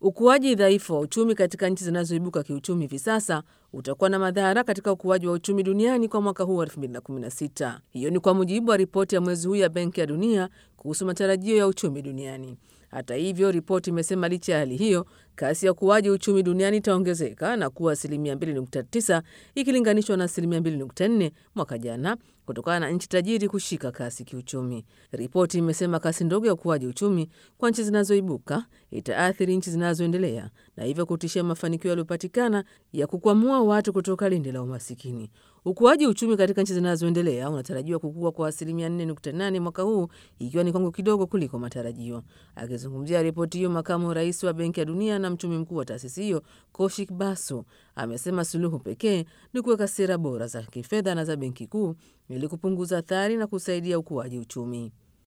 Ukuaji dhaifu wa uchumi katika nchi zinazoibuka kiuchumi hivi sasa utakuwa na madhara katika ukuaji wa uchumi duniani kwa mwaka huu wa 2016. Hiyo ni kwa mujibu wa ripoti ya mwezi huu ya Benki ya Dunia kuhusu matarajio ya uchumi duniani. Hata hivyo, ripoti imesema licha ya hali hiyo, kasi ya ukuaji uchumi duniani itaongezeka na kuwa asilimia 2.9 ikilinganishwa na asilimia 2.4 mwaka jana kutokana na nchi tajiri kushika kasi kiuchumi. Ripoti imesema kasi ndogo ya ukuaji uchumi kwa nchi zinazoibuka itaathiri nchi zinazoendelea na hivyo kutishia mafanikio yaliyopatikana ya kukwamua watu kutoka lindi la umasikini. Ukuaji uchumi katika nchi zinazoendelea unatarajiwa kukua kwa asilimia 4.8 mwaka huu, ikiwa ni kiwango kidogo kuliko matarajio. Akizungumzia ripoti hiyo, makamu rais wa Benki ya Dunia na mchumi mkuu wa taasisi hiyo Koshik Basu amesema suluhu pekee ni kuweka sera bora za kifedha na za benki kuu ili kupunguza athari na kusaidia ukuaji uchumi.